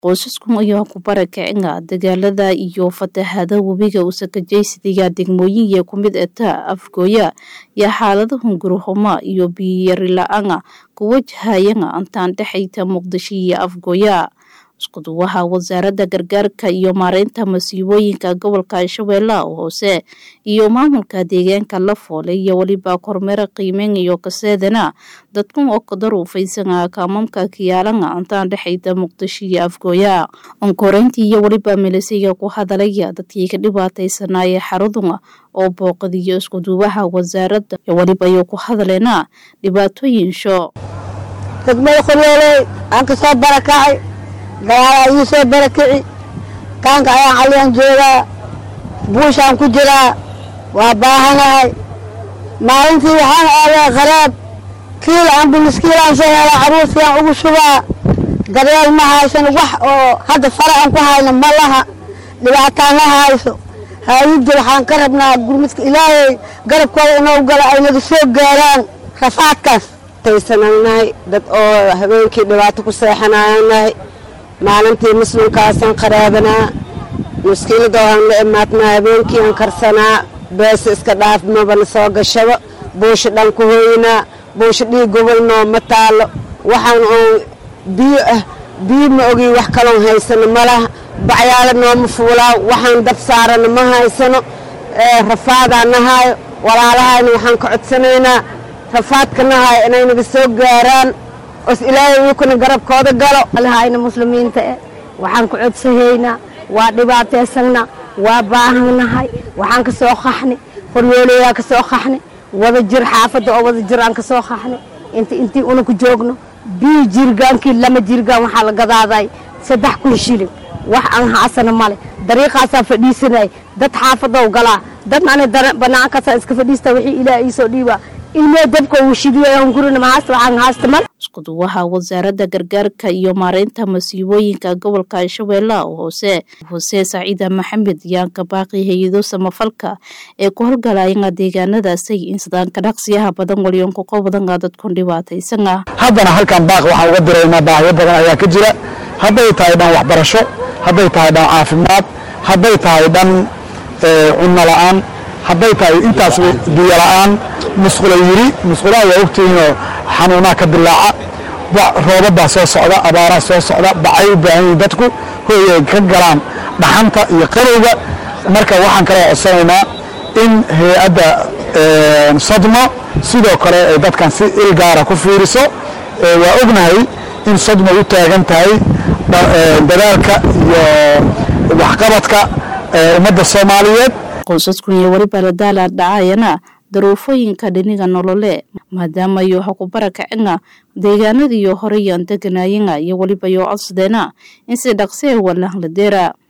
qoysaskan ayaa ku barakicina dagaalada iyo fatahada webiga usakajaysidiga degmooyinya ku mid eta afgooya iyo xaalada hungurihuma iyo biyiyari la-aana ku wajahayana intaan dhexayta muqdisho iyo afgooya iskuduwaha wasaaradda gargaarka iyo maareynta masiibooyinka gobolka shabeellaha hoose iyo maamulka deegaanka la foole iyo weliba kormeera qiimeynayo kaseedana dadkan oo kadaruufaysana kaamamka kiyaalana intaan dhexayta muqdisho iyo afgooya onkoreyntii iyo weliba milisayga ku hadalaya dadkii ka dhibaataysanaaye xaruduna oo booqadiyo iskuduwaha wasaaradda weliba ayuu ku hadaleena dhibaatooyin sho degmada qoryooley aan ka soo barakacay dagaalaa ii soo barakici kaanka ayaan caliyaan joogaa buushaan ku jiraa waa baahanahay maalintii waxaan aadaa qaraab kiil ambulis kiilaan soo helaa caruurtiaan ugu shubaa daryeel ma haysan wax oo hadda fara aan ku hayno ma laha dhibaataan la hayso haayidda waxaan ka rabnaa gurmudka ilaahay garabkooda inoo galo ay naga soo gaaraan rafaadkaas taysananahay dad oo habeenkii dhibaato ku seexanaanahay maalintii muslimkaasaan qaraabanaa muskiilada waan la imaadnaa habeenkii aan karsanaa beesa iska dhaaf mabana soo gashaba buusha dhan ku hooynaa buusha dhiig gobolnoo ma taalo waxaan oon biyo ah biyo ma ogi wax kaloon haysano ma laha bacyaala nooma fuulaa waxaan dab saarana ma haysano rafaadaa nahaayo walaalahayna waxaan ka codsanaynaa rafaadka nahaayo inay naga soo gaaraan os ilaahay wiikuna garabkooda galo alahayna muslimiinta eh waxaan ku codsahaynaa waa dhibaataysanna waa baahannahay waxaan ka soo qaxni qoryooleyaan ka soo qaxni wada jir xaafadda oo wada jir aan ka soo qaxni inta intii una ku joogno bii jirgaankii lama jirgaan waxaa la gadaaday saddex kun shilin wax aan haasana male dariiqaasaa fadhiisanay dad xaafadow galaa dad ani banaankaasaan iska fadhiista wixii ilaah iisoo dhiibaa ilmee dabka uu shidiyohungurina mahaasta waxaan haasta male iskuduwaha wasaaradda gargaarka iyo maareynta masiibooyinka gobolka shabeellaha hoose hoose saciida maxamed yaanka baaqi hay-ado samafalka ee ku horgalayana deegaanadaasay insidaanka dhaqsiyaha badan walyoonka ko badana dadkun dhibaataysana haddana halkan baaq waxaan uga diraynaa baahiyo badan ayaa ka jira hadday tahay dhan waxbarasho hadday tahay dhan caafimaad hadday tahay dhan cunno la-aan hadday tahay intaas biyo la-aan musqula yiri musqulaha waa ogtihiinoo xanuunaha ka dilaaca roobabaa soo socda abaaraa soo socda bacay u baahan yihin dadku hooy ay ka galaan dhaxanta iyo qarowga marka waxaan kala codsanaynaa in hay-adda sodmo sidoo kale ay dadkan si ilgaara ku fiiriso waa ognahay in sodmo u taagan tahay dadaalka iyo waxqabadka ummadda soomaaliyeed qoysaskan iyo weliba la daala dhacayana daruufooyinka dhiniga nolole maadaama iyo waxa ku barakacina deegaanadiiyo horeyaan deganayana iyo weliba yoo codsadeena in si dhaqsi a walaan la deera